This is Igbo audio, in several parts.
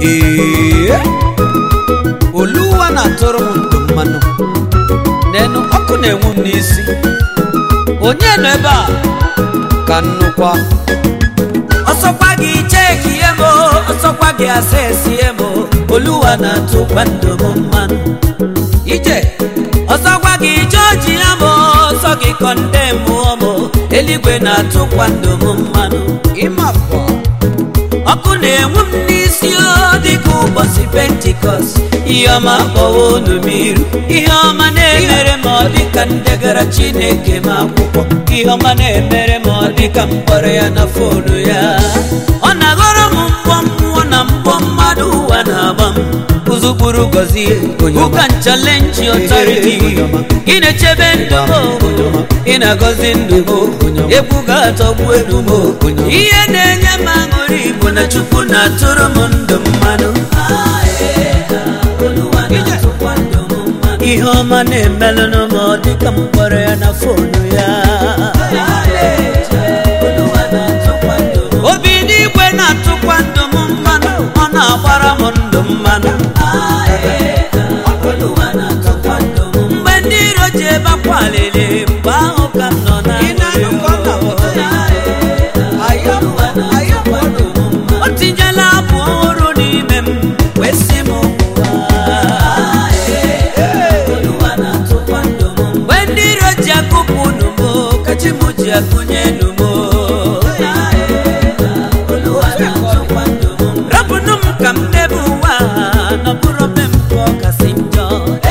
ee oluwa na-atụrụ m ndụ mmanụ n'enu ọkụ na-enwu m n'isi onye nọ ebe a ka nnukwa ọsọkwa gị cheki ihe m ọsọkwa gị asesi ihe m oluwa na-atụkwa ndụ m mmanụ ije ọsọkwa gị jọji ya m ọsọ gị kọndem mụọ m eluigwe na-atụkwa ndụ m mmanụ ịmafọ ọkụ na-enwu m n'isi o dịka ụbọchị pentikọst ihe ọma kpọwa unu m iru ihe ọma na-emere m ọ dịka ndegara chineke m akwụkwọ ihe ọma na-emere m ọ dịka mkpọrọ ya na fonu ya ọ na-aghọrọ m mgbọ mmụọ na mgbọ mmadụ ụwa na-agba m ụzụkpụrụ gọzie ụka nchalenji ọtariti ị na-echebe ndụ m ị na-agọzi ndụ m egwu ga-atọgbu elu m ihe na-enye m aṅụrị bụ na chukwu na-atụrụ m ndụ mmanụ ihe ọma na-emelụnụ m ọ dịka m kpọrọ ya na fonu ya obi n'igwe na-atụkwa ndụ m mmanụ ọ na-agbara m ndụ mmanụ mgbe ndị iro ji ebe akwa alili mgbe ahụ ka m nọ na o tinyela abụ ọhụrụ n'ime m wee sị m mgbe ndị iro ji akụpụ numo kachi m ji akụnye numo rapụnụ m ka m debe ụwa a, na bụrụ be m pụọ kasị njọ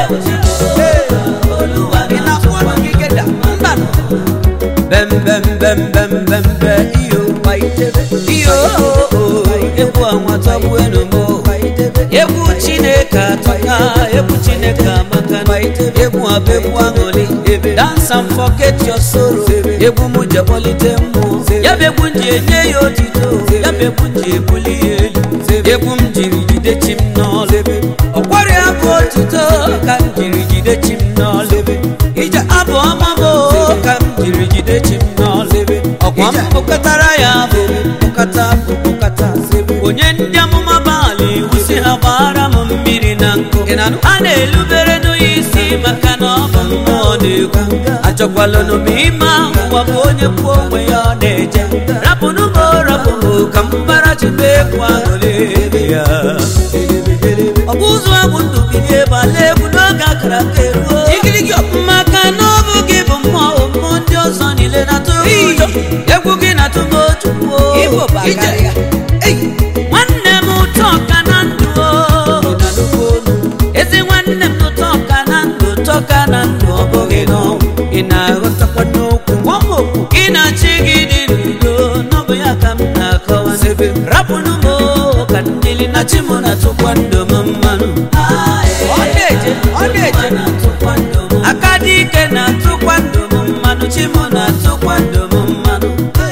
bem bem bem bem bem be iyo iyo egwu anwatagbu enumo egwu chineke atọka egwu chineke amaka egwu abụ egwu aṅụrị dance and forget your sorrow egwu m je kpọlite mmụọ ya bụ egwu m ji enye ya otito ya bụ egwu m ji ebuli ya elu egwu m jiri jide chi m n'ọlụ ọkwara ya bụ otito ka m jiri jide chi m n'ọlụ ije abụ ọma m o, ka m jiri jide chi m n'ọlụ ọkwa m kpụkọtara ya bụ kpụkọta bụ kpụkọta onye ndị amụma baala iwu si ha gbara m mmiri na nkụ a na-elubere n'onye isi maka na ọ bụ mmụọ na-ekwu achọkwalụnụ m ime ụwa bụ onye kwuo onwe ya ọ na-eje rapụnụ m o, rapụ m o, ka m gbara chebe egwu aṅụrị ya ọ bụ ụzọ abụ ndụ bilie gbala egwu n'oge akara aka eruo maka na ọ bụ gị bụ mmụọ mmụọ ndị ọzọ niile na-atụ ụjọ egwu gị na-atụ m otu ije nwanne m ụtọ ka na ndụ o. ezi nwanne m ụtọ ka na ndụ ụtọ ka na ndụ ọ bụghị n'ọnwụ ị na-aghọtakwa n'okwu ị na-achị gị dị n'udo n'ọbụ ya ka m na-akọwa rapụnụ m o, ka ndịli na chi m na-atụkwa ndụ m mmanụ ọ na-eje ọ na-eje aka dị ike na-atụkwa ndụ m mmanụ chi m na-atụkwa ndụ m mmanụ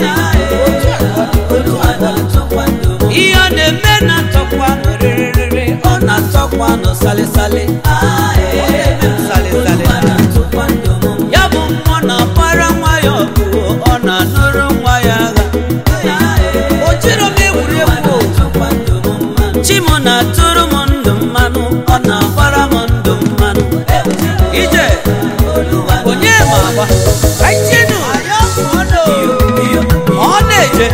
ihe ọ na-eme na-atọkwa nụ rịrịrịrị ọ na-atọkwa nụ salịsalị ya bụ mmụọ na-agbara nwa ya ọgụ ọ na-anụrụ nwa ya agha o jiro m egwuregwu chim na-atụrụ m ndụ mmanụ ọ na-agbara m ndụ mmanụ ije onye ma agba aitinu ọ na-eje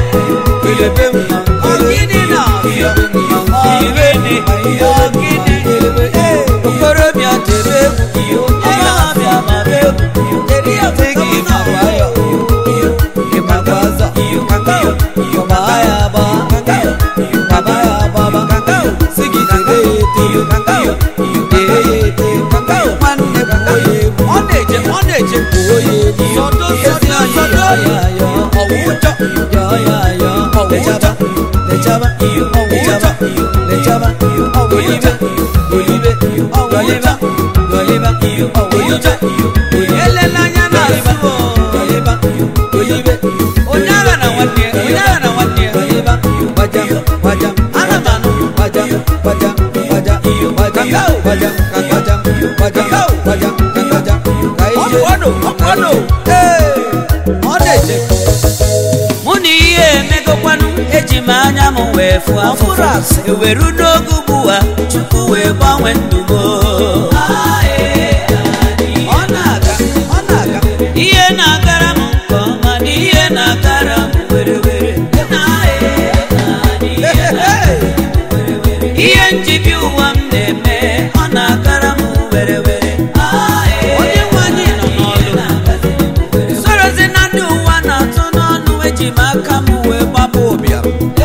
ọgịnị na irene ọgịnị okorobịa debe egwu ọgbọghọbịa mara egwu adịghị makwayọ ịmakwaza gbaa ya agba gbaba ya agbaba sigidere ya ete dee ya ete nwanne kwuo ya egwu ọ na-eje ọ na-eje kwuo ya egwu sọdo sọdo sọdo ọwụjọ yọ ya yọ lechaba lechaba lechaba lechaba golibe golibe goliba goliba golibe elela anya na-asụ goliba golibe onye agha na nwanne ya onye agha na nwanne ya goliba gbaja gbaja ana m anụ gbaja gbaja gbaja gbaja gbaja gbaja gbaja gbaja gbaja ka ije ọkpọdụ ọkpọdụ ee ọ na-eje mụ na ihe emegokwanụ eji m anya m wee fụ afụrụ asị eweru n'oge ugbu a chukwu wee gbanwee ndụ m ọ na-aga ọ na-aga ihe na-agara m nke ọma na ihe na-agara m were were ihe njibi ụwa m na-eme ọ na-agara m were were onye nwe anyị nọ n'ọlụ sorozi na ndị ụwa na-atụ n'ọnụ eji m aka m wee gbapụ ụbịam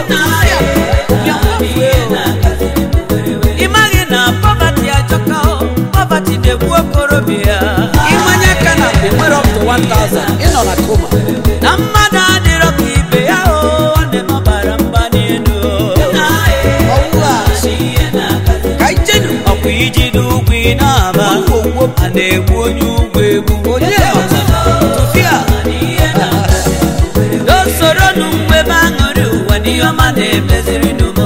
ị maghị na pọvati ajọka pọvati na-egbu okorobịa ịmanye aka na mgbe nwere up to 1000 ịnọ na koma na mmadụ adịrọ ka ibe ya o ọ na-emebara mba n'elu ọwụ a ka ijenu ọkwa iji n'ugwu ị na-aba a na-egbu onye ugwu egbu onye tụfịa n'osoro nụ mgbe m aṅụrị ụwa n'ihe ọma na-emeziri n'umo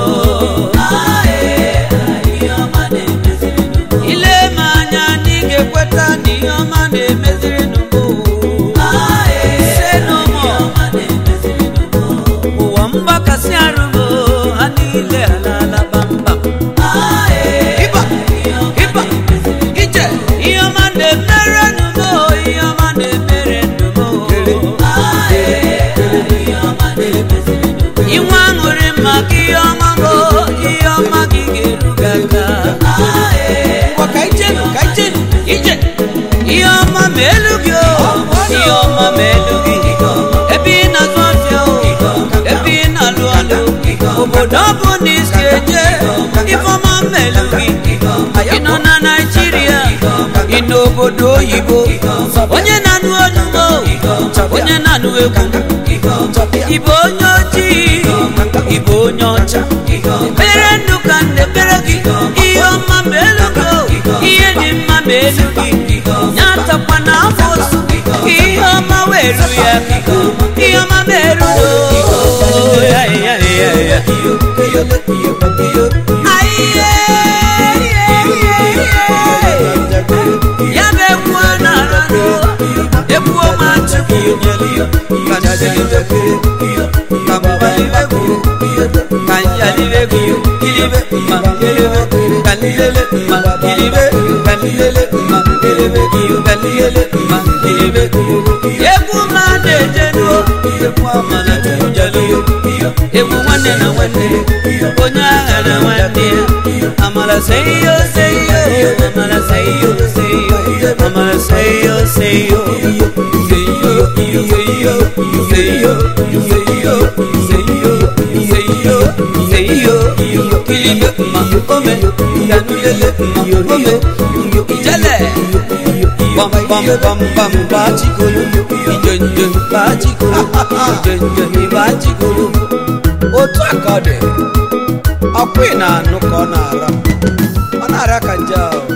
ile m anya na ị ga-ekweta na ihe ọma na-emeziri n'umo se n'ụmụ ụwa mgbakasị arụgo ha niile alaala kpamkpam ịba ịba ije ihe ọma na-emere nnumo ihe ọma na-emere nnumo inwe aṅụrị maka ihe ọma bụ ihe ọma gị ga-eru gị aka ngwa ka ijenu ka ijenu ije ihe ọma ma elu gị o ihe ọma ma elu gị ebe ị na-azụ ọfịa o ebe ị na-alụ ọlụ obodo ọ bụ na isi eje ifeọma ma elu gị ị nọ na naijiria ị n'obodo oyibo onye na-anụ olugo onye na-anụ egwu ịbụ onye ojii ịbụ onye ọcha ekpere ndụ ka ndekpere gị ihe ọma ma elu gị o, ihe dị mma ma elu gị ya takwa na afọ osu ihe ọma weru ya ihe ọma ma eru o ya ya ya ya Aye, ya bụ egwu ọ na-ara egwu ọma chukwu egwu ma na-ejenu egwu nwanne na nwanne onye agha na nwanne ya amara seyo seyo amara seyo seyo amara seyo seyo seyo seyo seyo seyo seyo seyo seyo kilibe ma ome yanulele ma ome ijele bam bam bam bam bachikolo ijenje bachikolo ijenje bachikolo otu a ka ọ dị ọkwa ị na-anụ ka ọ na-ara ọ na-ara ka nje ahụ